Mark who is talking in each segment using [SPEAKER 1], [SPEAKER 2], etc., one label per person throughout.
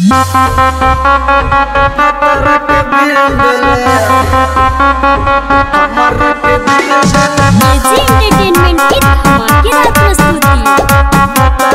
[SPEAKER 1] AG entertainment की धमाकेदार प्रस्तुति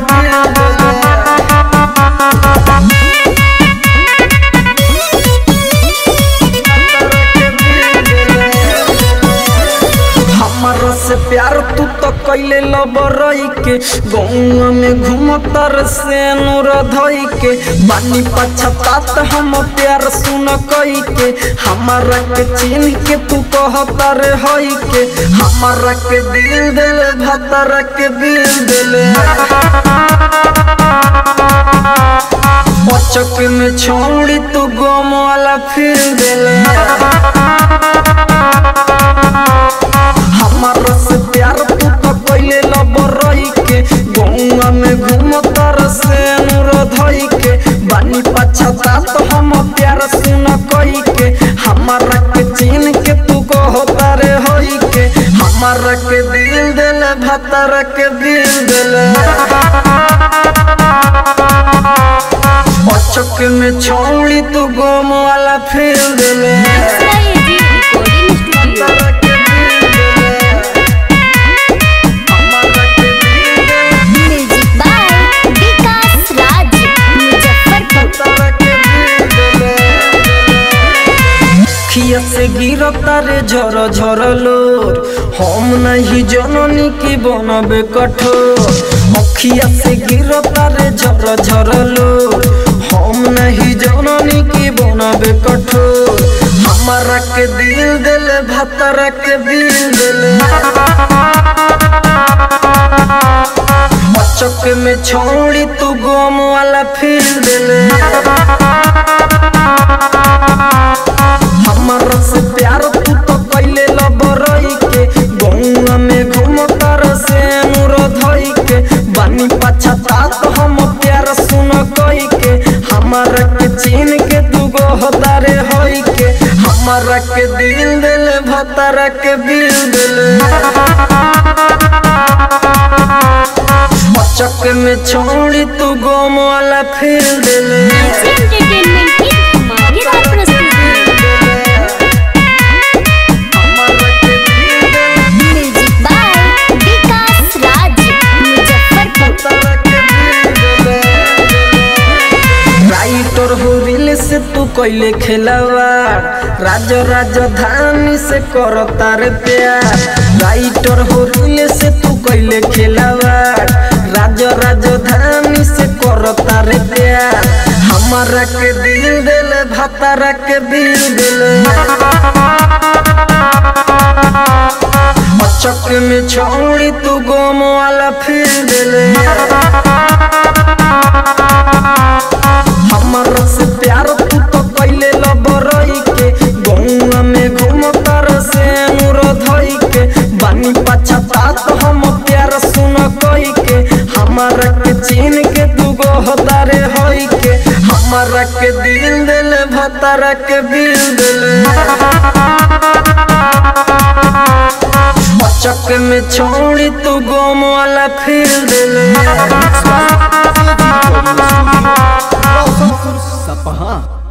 [SPEAKER 2] हमारा से प्यार तू तो कैले लबरई के गौआ में घूमतर से नूर धई के बानी पछतात हम प्यार सुन कई के हमारा के चिन्ह के तू कहतर हई के हमारा के दिल दिल भतर के दिल दिल बचक में छोड़ी तू गम वाला फिर दिल हमारा से प्यार तू तो कैले लबरई के गौआ में घूमतर से नूर धई के बानी पछता तो हम प्यार सुन कई के हमारा के चीन के तू कहता रे होई के हमारा के दिल दिल भतर के दिल दिल अचक में छोड़ी तू गोम वाला फिर दिल
[SPEAKER 1] AG recording studio music by Vikas Raj Muzaffarpur
[SPEAKER 2] खिया से गिरता रे झर झर लोर हम नहीं जननी की बनबे कठोर अखिया से गिरता रे झर झर लोर हम नहीं जननी की बनबे कठोर हमारा के दिल दिल भतरा के दिल दिल चक में छोड़ी तू गोम वाला फिर दिल हमारा से प्यार तू तो कैले लबरई के गौआ में घूमतर से नूर धई के बानी पछता तो हम प्यार सुन कई के हमारा के चीन के तू गोहदारे हई के हमारा के दिल दिल भतरा के दिल दिल चक में छोड़ी तू गोम वाला फिर दिल
[SPEAKER 1] एजी एंटरटेनमेंट की धमाकेदार प्रस्तुति music by Vikas Raj Muzaffarpur
[SPEAKER 2] writer हो रील से तू कैले खेलवा राज राजधानी से कर तार प्यार राइटर हो रील से तू कैले खेलवा राज राजधानी से कर तार प्यार हमारा के दिल दिल भतारा के दिल दिल चक में छोड़ी तू गोम वाला फिर दिल हमारा से प्यार तू तो कैले लबरई के गौआ में घूमतर से नूर धई के बानी पछता तो हम प्यार सुन कई के हमारा के चीन के तू गोहदारे हई के हमारा के दिल दिल भतारा के दिल दिल चक में छोड़ी तू गोम वाला फिर दिल
[SPEAKER 3] सपहा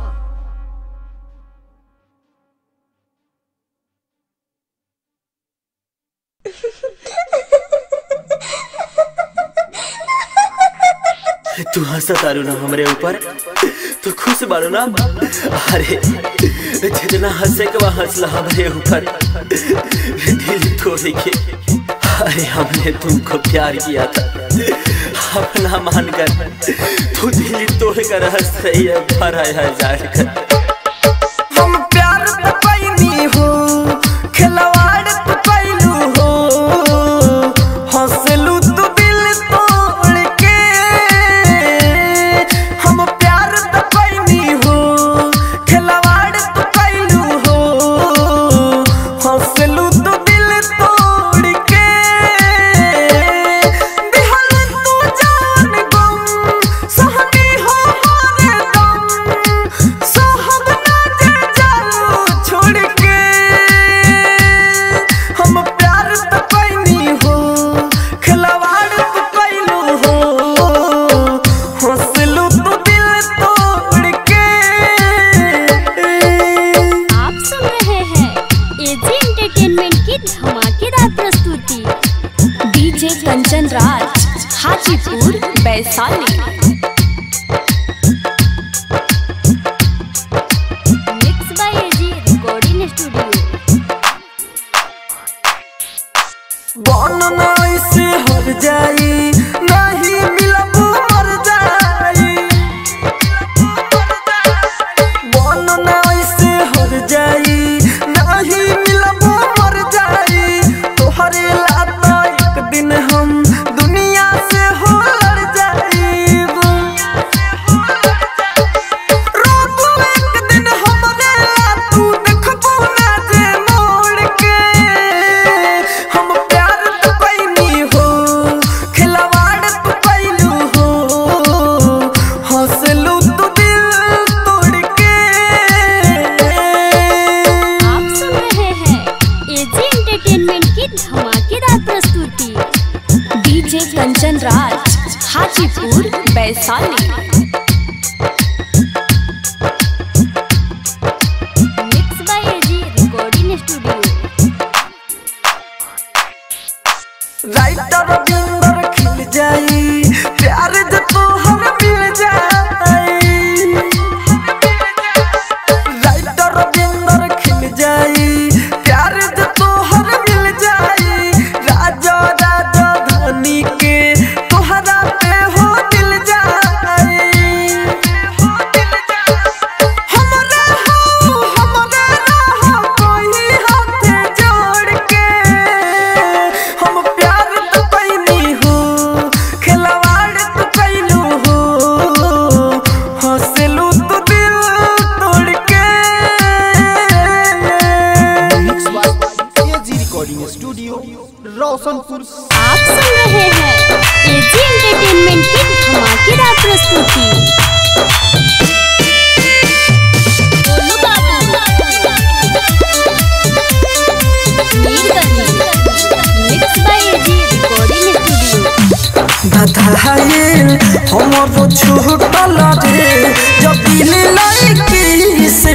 [SPEAKER 4] तू हंसा तारू ना हमरे ऊपर तू खुश बारू ना अरे जितना हंसे के वह हंसला हमरे ऊपर दिल तोड़ के अरे हमने तुमको प्यार किया था अपना मानकर तू दिल तोड़ कर हंस रही है भरा है जाकर
[SPEAKER 2] हम प्यार तो पैनी हो खिलवाड़ तो पैलू हो हंसलू तो दिल तोड़ के हम प्यार तो पैनी हो खिलवाड़ तो पैलू हो हंसलू तो दिल तोड़ के दिहल तू जान गम सहनी हो हर दम सह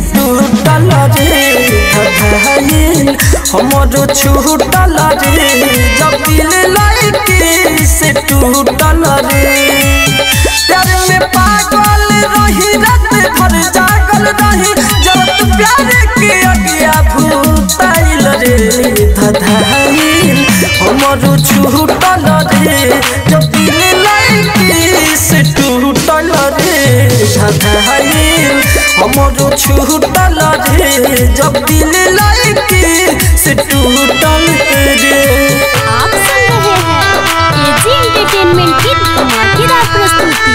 [SPEAKER 2] टूटल रे धधाइल हमरो छूटल रे जब दिल लड़की से टूटल रे प्यार में पागल रही रात भर जागल रही जब तू प्यार के अगिया भूताइल रे धधाइल हमरो छूटल रे जब दिल लड़की से टूटल रे धधाइल हमरो छूटल रे जब दिल लड़की से टूटल रे
[SPEAKER 1] आप सुन रहे हैं एजी एंटरटेनमेंट की धमाकेदार प्रस्तुति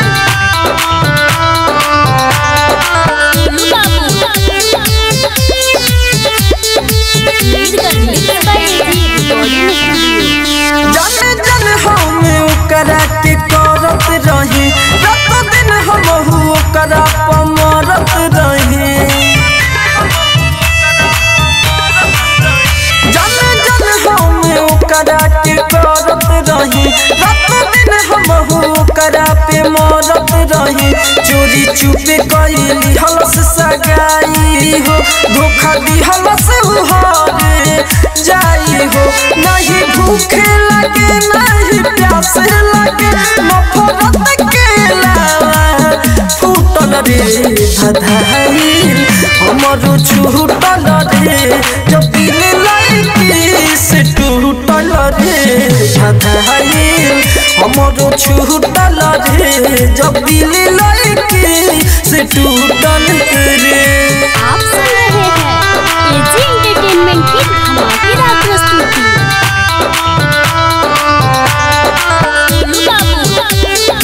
[SPEAKER 1] गोलू बाबू। लीड कर mix by AG recording studio
[SPEAKER 2] जन जन हम ओकरा के करत रही रात दिन हम ओकरा पमरत रही जन जन हम ओकरा के करत रही रात दिन हम ओकरा पे मरत रही चोरी चुपे कैली हलस सगाई हो धोखा दी हलस उहारे जाई हो नहीं भूखे लगे नहीं प्यास लगे नफरत के लावा फूटल रे धधाइल हमरो छूटल रे जब दिल लड़की से टूटल रे धधाइल हमरो छूटल रे जब दिल लड़की से टूटल रे
[SPEAKER 1] आप सुन रहे हैं एजी एंटरटेनमेंट की धमाकेदार प्रस्तुति गोलू बाबू।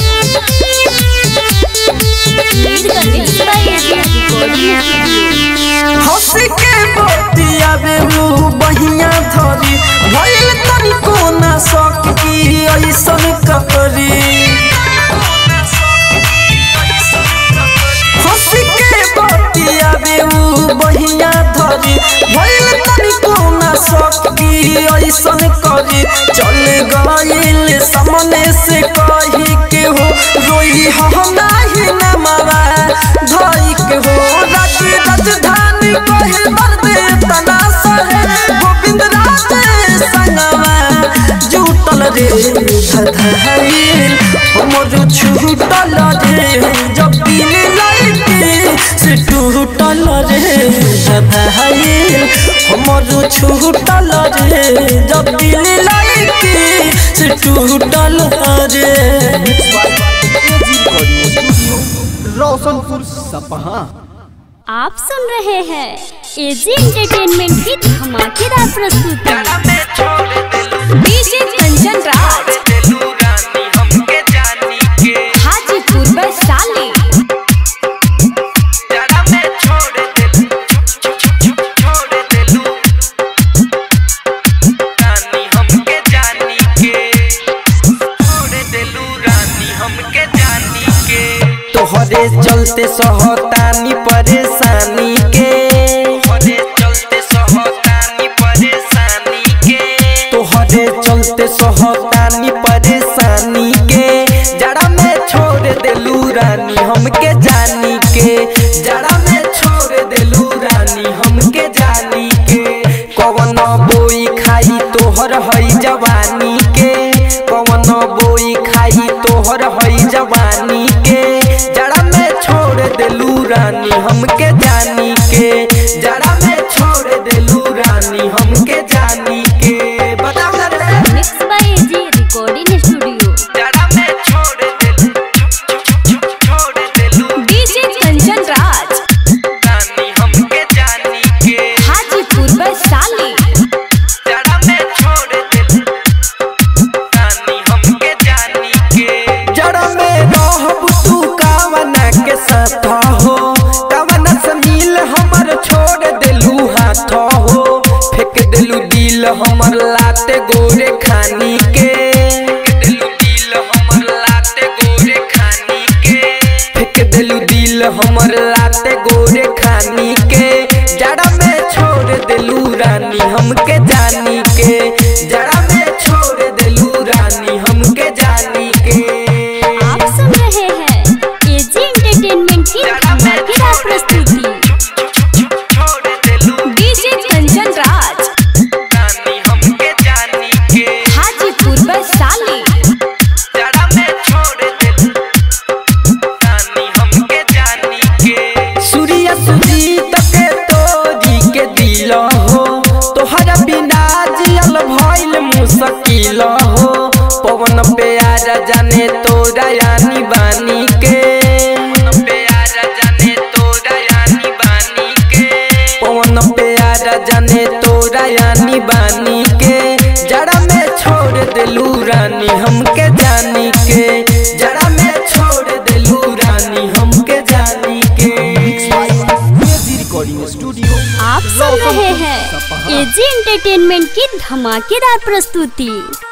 [SPEAKER 1] लीड कर mix by AG recording studio
[SPEAKER 2] हंसी के बतिया बेलू बहिया धरी भइल तनिको ना शौक की ऐसन ककरी हंसी के बतिया बेलू बहिया धरी भइल तनिको ना शौक की ऐसन करी चल गइल सामने से कही के हो रोई हम नाही न मावा धई के हो राज राजधानी कहे मर्दे तना सहे गोविंद राज संगवा जुटल रे धधाइल हमर छूटल रे जब दिल लड़के से टूटल रे धधाइल हमर छूटल रे जब दिल लड़के से टूटल रे
[SPEAKER 3] रोशनपुर सपहा
[SPEAKER 1] आप सुन रहे हैं एजी एंटरटेनमेंट की धमाकेदार प्रस्तुति डीजे कंचन राज हाजीपुर वैशाली
[SPEAKER 2] तोहरे चलते सहतानी परेशानी के तोहरे चलते सहतानी परेशानी के जड़ा में छोड़ देलू रानी हमके जानी के जड़ा में छोड़ देलू रानी हमके जानी के कवन बोई खाई तोहर हई जवानी के कवन बोई खाई तोहर हई जवानी के जड़ा में छोड़ देलू रानी हमके जानी के जड़ा में छोड़ देलू रानी हमके जानी के बताओ ना रे
[SPEAKER 1] mix by AG recording studio
[SPEAKER 2] जड़ा में छोड़ देलू छोड़ देलू
[SPEAKER 1] डीजे कंचन राज
[SPEAKER 2] रानी हमके जानी के
[SPEAKER 1] हाजीपुर वैशाली
[SPEAKER 2] जड़ा में छोड़ देलू रानी हमके जानी के जड़ा में रहब तू कावना के साथ हो कावना से मिल हमर छोड़ देलू हाथ हो फेंक देलू दिल हमर लाते गोरे खानी के देलू दिल हमर लाते गोरे खानी के फेंक देलू दिल हमर लाते गोरे खानी के जड़ा में छोड़ देलू रानी हमके जानी के जड़ा में छोड़ देलू रानी हमके जानी के
[SPEAKER 1] आप सुन रहे हैं एजी एंटरटेनमेंट की धमाकेदार प्रस्तुति
[SPEAKER 2] गइल हो पवन प्यारा जाने तोरा यानी बानी के पवन प्यारा जाने तोरा यानी बानी के पवन प्यारा जाने तोरा यानी बानी के जड़ा में छोड़ दिलू रानी हमके जानी के जड़ा में छोड़ दिलू रानी हमके जानी के
[SPEAKER 3] एजी रिकॉर्डिंग स्टूडियो
[SPEAKER 1] आप सुन रहे हैं एजी एंटरटेनमेंट की धमाकेदार प्रस्तुति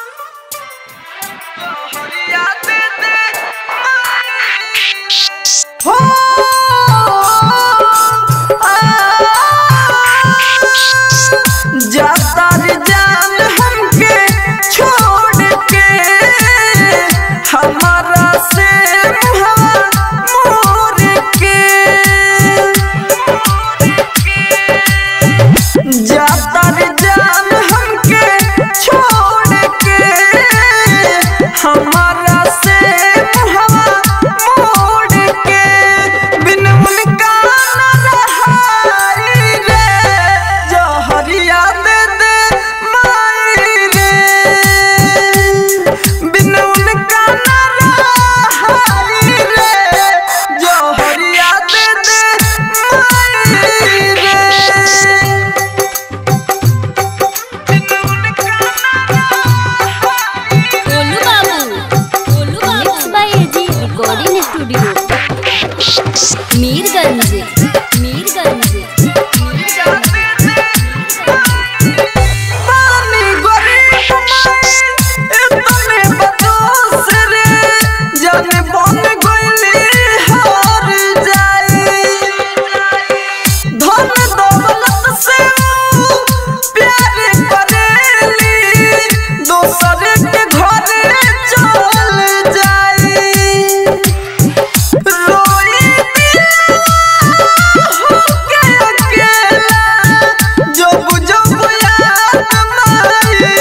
[SPEAKER 2] जाता रे जान हमके छोड़ के हमारा से मुहवा मोर के जाता रे जान हमके छोड़ के हमारा से मुहवा मोड़ के बिन उनका न रहाई रे जहरिया दे दे माई रे बिन उनका न रहाई रे जहरिया दे दे माई रे
[SPEAKER 1] गोलू बाबू गोलू बाबू by AG recording studio Mirganj Mirganj
[SPEAKER 2] पानी गरीब माई इतने बदोस रे जाने बन गइली हार जाई धन दौलत से ऊ प्यार करेली दोसर के घरे चल जाई रोई होके अकेला जब जब याद माई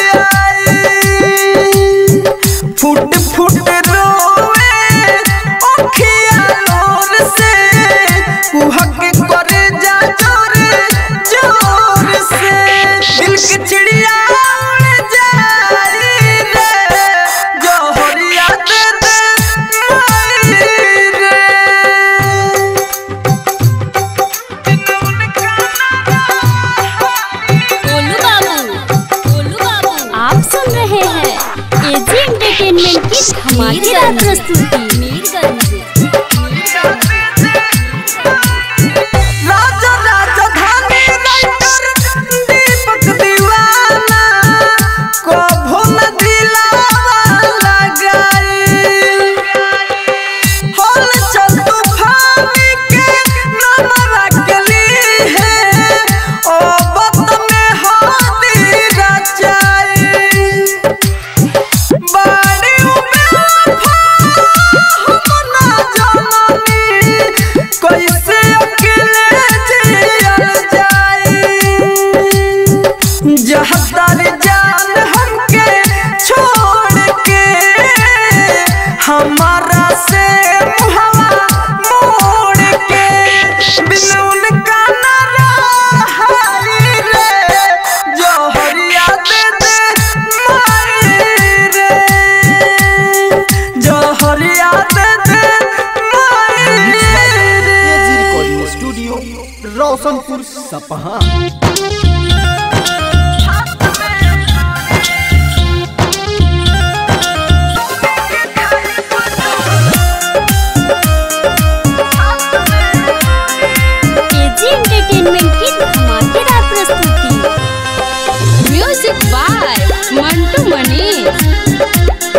[SPEAKER 2] आई फुट फुट रोवे अखिया लोर से कुहक करे जा जोर जोर से दिल की चिड़िया उड़ जाई रे जोहरिया दे दे माई रे
[SPEAKER 1] गोलू बाबू गोलू बाबू आप सुन रहे हैं एजी एंटरटेनमेंट की धमाकेदार प्रस्तुति मीरगंज
[SPEAKER 2] राजा राजधानी राइटर दीपक दीवाना कभो न दिलावा लगाई होल चल तूफानी के नमरा गली है ओ बत में हाथी रचाई बाड़ी में हम ना जाननी कैसे अकेले जियल जाई जहदार जान हमके छोड़ के हमारा से मुहवा मोड़ के बिन उनका न रहाई रे जोहरिया दे दे माई रे जोहरिया दे दे माई
[SPEAKER 3] एजी
[SPEAKER 2] रे
[SPEAKER 3] recording studio Roshanpur Sapaha
[SPEAKER 1] AG entertainment की धमाकेदार प्रस्तुति म्यूजिक बाय मंटू मनीष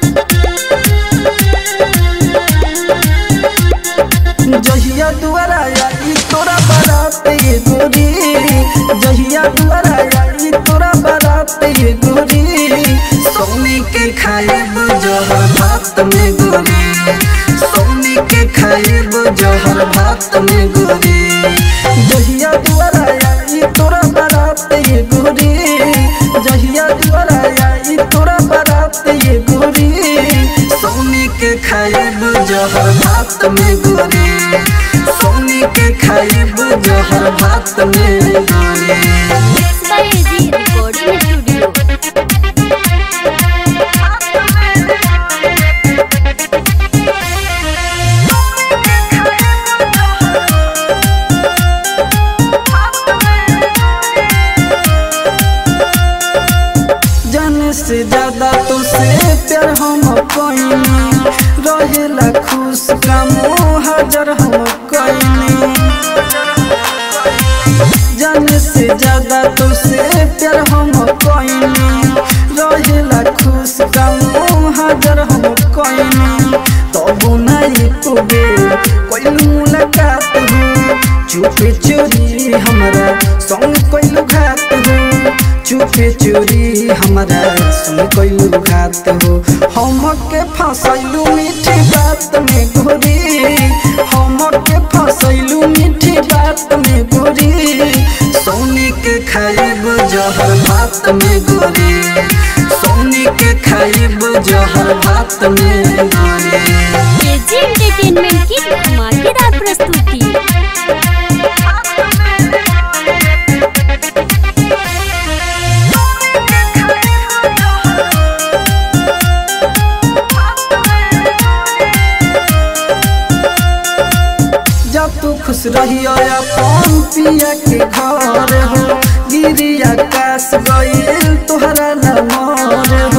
[SPEAKER 2] जहिया दुआरा आई तोरा बारात ये गोरी जहिया दुआरा आई तोरा बारात ये गोरी सोनी के खाएब जहर भात में गोरी सोनी के खाएब जहर भात में गोरी जहिया दुआरा आई तोरा बारात ये गोरी जहिया दुआरा आई तोरा बारात ये गोरी सोनी के खाएब जहर भात में गोरी सोनी के खाएब जहर भात में गोरी
[SPEAKER 1] बाय एजी रिकॉर्डिंग स्टूडियो
[SPEAKER 2] प्यार हम कइनी रहेला खुश कामो हाजर हम कइनी जाने से ज्यादा तो से प्यार हम कइनी रहेला खुश कामो हाजर हम कइनी तब नहीं कोबे कोई मुलाकात हो चुपे चोरी हमारा संग कोई घात हो चुपे चोरी हमारा संग कोई घात हो हम के फसैलू मीठी बात में गोरी हम के फसैलू मीठी बात में गोरी सोनी के खाइब जहर भात में गोरी सोनी के खाइब जहर भात में गोरी
[SPEAKER 1] एजी एंटरटेनमेंट की धमाकेदार प्रस्तुति
[SPEAKER 2] जब तू खुश रहियो अपन पिया के घर हो गिरी आकाश गईल तोहरा नमर हो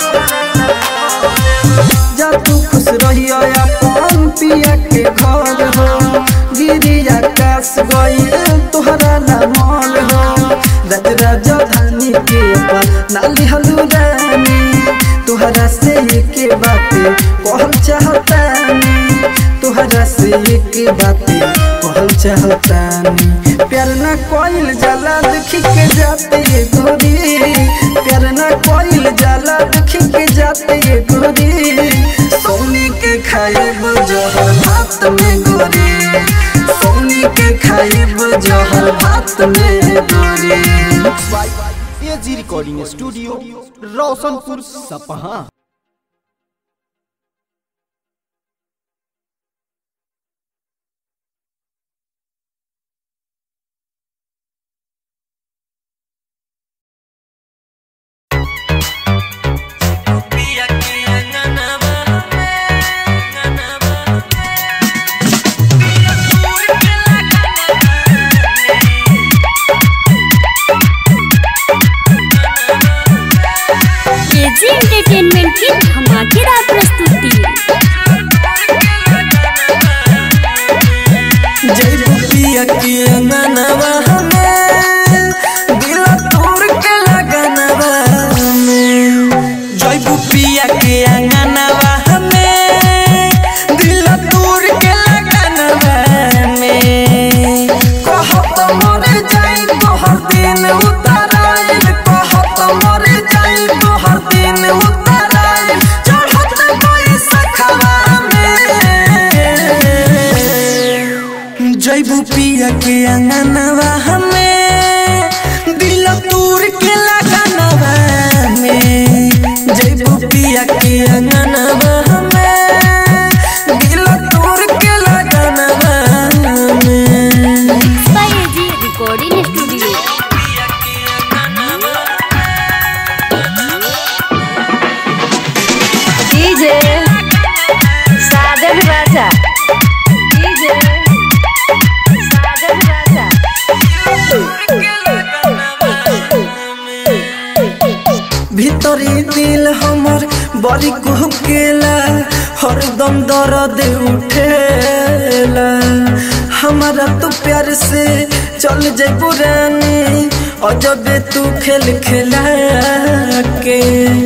[SPEAKER 2] जब तू खुश रहियो अपन पिया के घर हो गिरी आकाश गईल तोहरा नमर हो रज राजधानी के अपन नाली हलू रानी तोहरा से के बातें कहल चाहतानी तोहरा से एक बातें कहल चाहतानी प्यार ना कोइल जाला देखी के जाते ये गोरी प्यार ना कोइल जाला देखी के जाते ये गोरी सोनी के खाइब जहर भात में गोरी सोनी के खाइब जहर भात में गोरी
[SPEAKER 3] AG recording studio Roshanpur Sapaha
[SPEAKER 1] AG entertainment की धमाकेदार प्रस्तुति
[SPEAKER 2] जय बुपिया के अंगनवा हमें दिल तोड़ के लगनवा हमें जय बुपिया के अंगनवा हमें दिल तोड़ के लगनवा हमें कहत मर जाई तोहर दिन उतराइल कहत मर जाई तोहर दिन उतराइल चढ़त कोई सखवा में जैबू पिया के अंगनवा हमें दिल तूर के लगनवा में जैबू पिया के अंगनवा हमें दिल तूर के लगनवा में
[SPEAKER 1] by AG recording studio
[SPEAKER 5] DJ Sajan Raja DJ Sajan Raja
[SPEAKER 2] भीतरी दिल हमर बड़ी कुहकेला हरदम दर्द उठेला हमारा तो प्यार से चल जाए पुरानी अजबे तू खेल खेला के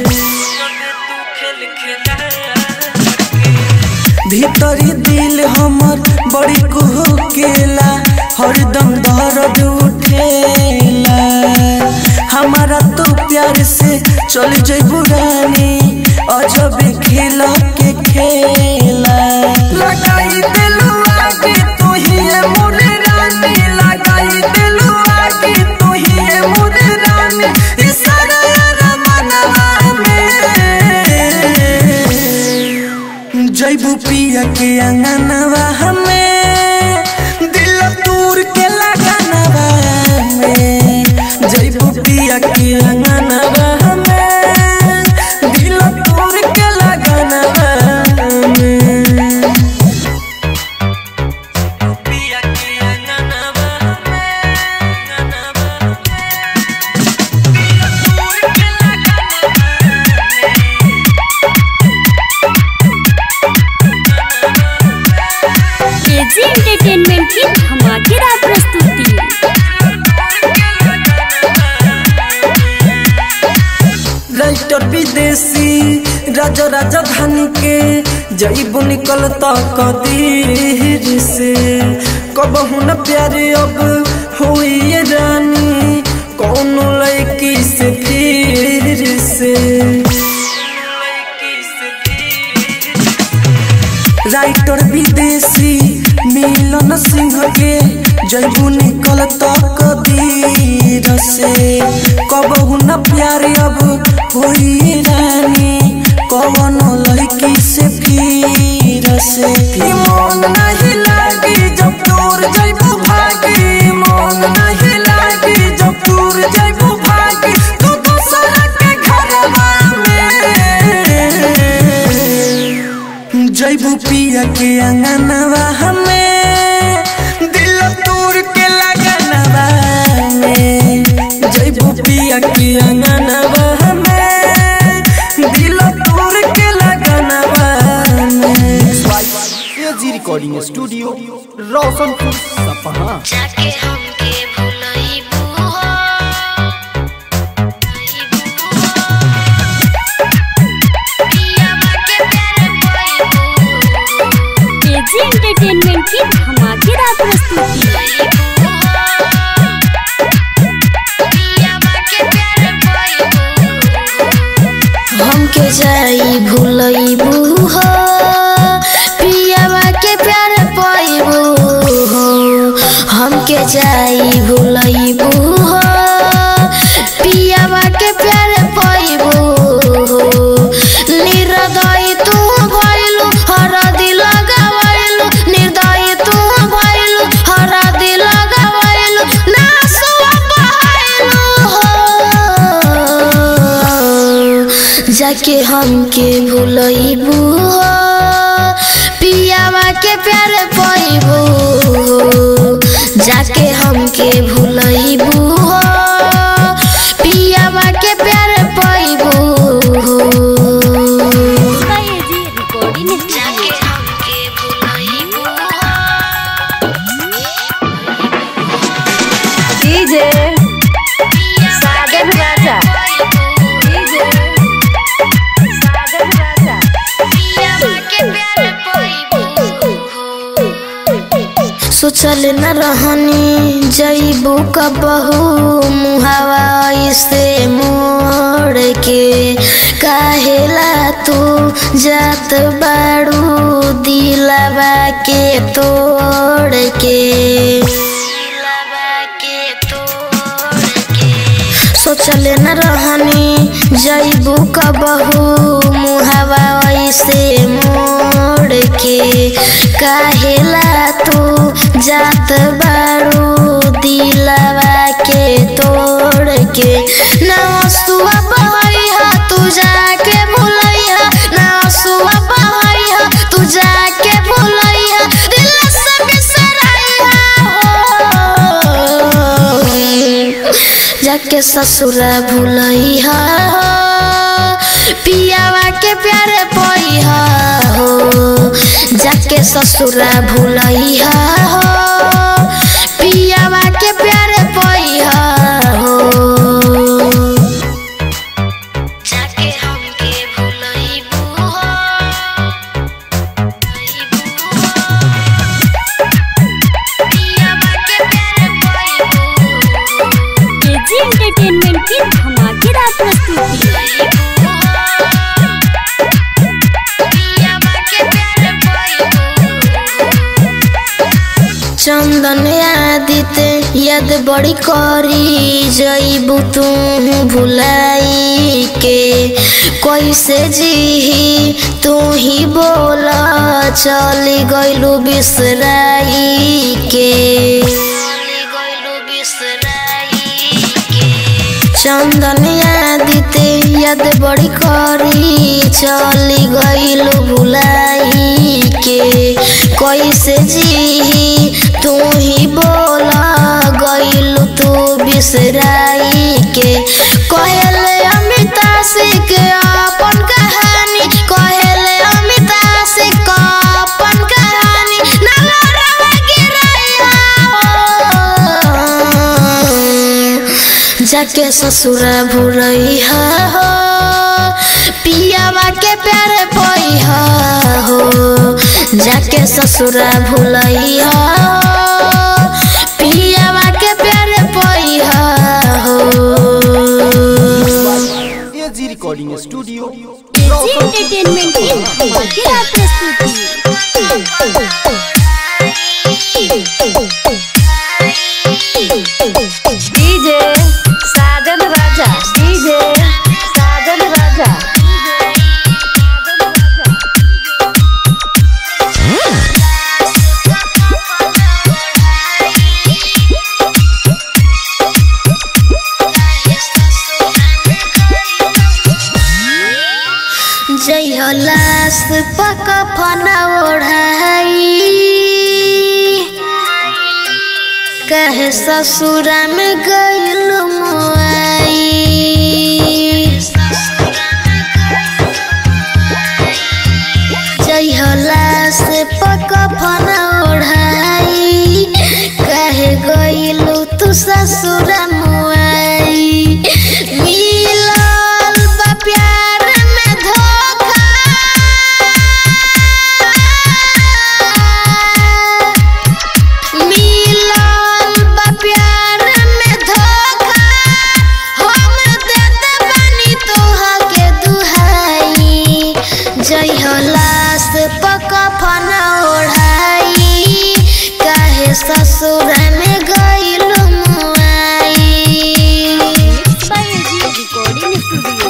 [SPEAKER 2] भीतरी दिल हमर बड़ी कुहकेला हरदम दर्द उठेला हमारा तो प्यार से चल जइबू रानी अजब खेला के खेला लगाई दिलवा के तू ही है मोर रानी लगाई दिलवा के तू ही है मोर रानी इशारा रमनवा में जैबू पिया के अंगनवा हमें दिल तूर के लगनवा में जैबू पिया के अंगनवा हमें दिल तूर के लगनवा में पिया के अंगनवा
[SPEAKER 1] एजी एंटरटेनमेंट की धमाकेदार प्रस्तुति
[SPEAKER 2] राइटर विदेशी राजा राजधानी के जईबू निकल कदीर से कबहू न प्यारे अब हुई ये रानी कौनो लड़की से फिर से राइटर विदेशी मिलन सिंह के जैबू निकल कदीर से कबहू न प्यार अब होई रानी कवनो लड़की से फिर से ई मन नहीं लागी जब दूर जैबू भागी मन नहीं लागी जब दूर जैबू भागी तू दूसरा के घरवा में जैबू पिया के अंगनवा हमें दिल तोड़ के लगनवा में जैबू पिया के अंगनवा हमें दिल तोड़ के लगनवा में
[SPEAKER 3] एजी रिकॉर्डिंग स्टूडियो रोशनपुर सपहा
[SPEAKER 6] जाके हमके भुलइबू हो पियावा के प्यार पाइबू
[SPEAKER 1] एजी एंटरटेनमेंट की धमाकेदार प्रस्तुति
[SPEAKER 6] पियावा के प्यार पाइबू
[SPEAKER 7] हमके जाई भूलइबू हो पियावा के प्यार पाइबू हो हमके जाई भूलइबू हो पियावा के प्यार पाइबू हो निर्दय तू भइलू हर दिल गवैलू निर्दय तू भइलू हर दिल गवैलू नासुआ बहाइलू हो जाके हमके भूलइबू हो पियावा के प्यार पाइबू हो जाके हमके भूलइबू हो पियावा के प्यार पाइबू हो
[SPEAKER 1] एजी रिकॉर्डिंग
[SPEAKER 6] जाके
[SPEAKER 1] स्टूडियो
[SPEAKER 6] हमके भुलइबू
[SPEAKER 5] डीजे सागर राजा डीजे सागर राजा
[SPEAKER 6] पियावा के प्यार पाइबू
[SPEAKER 7] सोचल न रहनी जईबू कबहू मुहावा से मोड़ के काहेला तू जात बाड़ू दिलवा के तोड़ के दिलवा के तोड़ के सोचल न रहनी जईबू कबहू मुहावा से मोड़ के काहेला तू जात बारू दिलवा के तोड़ के ना सुआ बहैया तू जाके भूलैया ना सुआ बहैया तू जाके भूलैया दिल से बिसरैया हो जाके ससुरा भूलैया पियावा के प्यारे पैहा हो जाके ससुरा भूलैया हो पियावा के प्यारे पैहा हो
[SPEAKER 6] जाके हमके भुलइबू हो पियावा के प्यार पाइबू
[SPEAKER 1] एजी एंटरटेनमेंट की धमाकेदार प्रस्तुति
[SPEAKER 6] पियावा के प्यार पाइबू
[SPEAKER 7] चंदन आदित्य याद बड़ी करी जईबू तू भुलाई के कैसे जी तू ही बोला चली गईलू बिसराई के
[SPEAKER 6] चली गइलू बिसराई के
[SPEAKER 7] चंदन आदित्य याद बड़ी करी चली गईलू भुलाई के कैसे जी तू ही बोला गईलू तू बिसराई के कहले अमिता सिंह के अपन कहानी कहले अमिता सिंह का अपन कहानी ना लड़ावे जाके ससुरा भुलैहा हो पियावा के प्यार पैहा हो जाके ससुरा भुलैहा हो पियावा के प्यार पैहा हो
[SPEAKER 3] AG recording studio
[SPEAKER 1] AG entertainment की धमाकेदार प्रस्तुति
[SPEAKER 5] डीजे साजन राजा डीजे साजन राजा
[SPEAKER 7] जय हो लाश पक फना ओढ़ाई कहे ससुरा में गइल मुआई जय हो लाश पक फना ओढ़ाई कहे गइलू तू ससुरा मुआई मिलल बा प्यार में धोखा मिलल बा प्यार में धोखा हम देत बानी तोहा के दुहाई जय हो लाश पक फना ओढ़ाई काहे ससुर में गइल मुआई
[SPEAKER 1] बाय एजी रिकॉर्डिंग स्टूडियो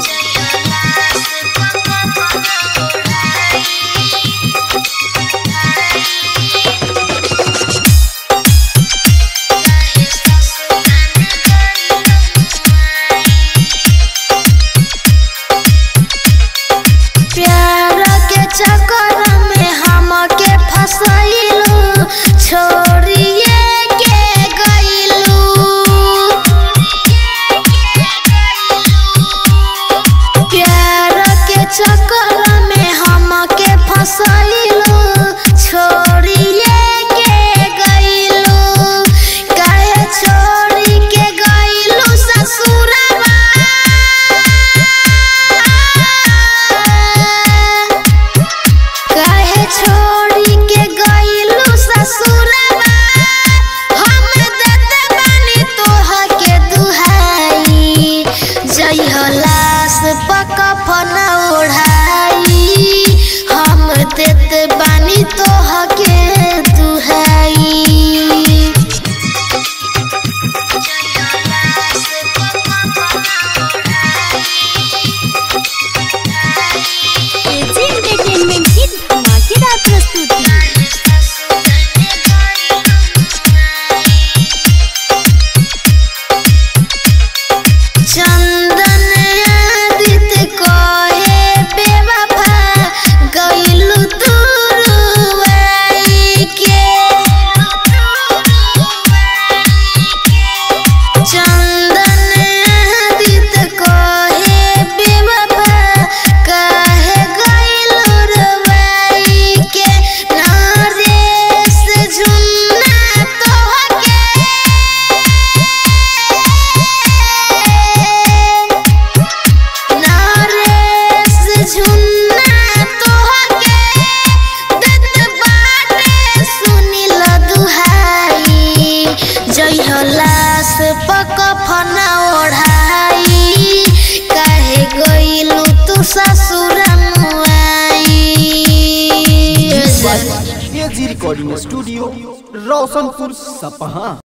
[SPEAKER 7] प्यार के चक्कर में हमके फसैलू छोड़िए के गइलू प्यार के चक्कर में हमके फसैलू छोड़िए के गइलू काहे छोड़ी के गइलू ससुरवा काहे छोड़ी के गइलू ससुरवा हम देते बानी तोहा के दुहाई जय हो लाश पक फना ओढ़ाई हम देते बानी तोहा के दुहाई
[SPEAKER 1] एजी एंटरटेनमेंट की धमाकेदार प्रस्तुति
[SPEAKER 7] चंदन आदित्य कहे बेवफा गइलू दूरवाई के चंदन आदित्य कहे बेवफा काहे गइलू रवाई के नरेश झुन्ना तोहके नरेश झुन्ना तोहके देत बाटे सुनिल दुहाई जय हो लाश पक फना ओढ़ाई काहे गइलू तू ससुर मुआई
[SPEAKER 3] एजी रिकॉर्डिंग स्टूडियो रोशनपुर सपहा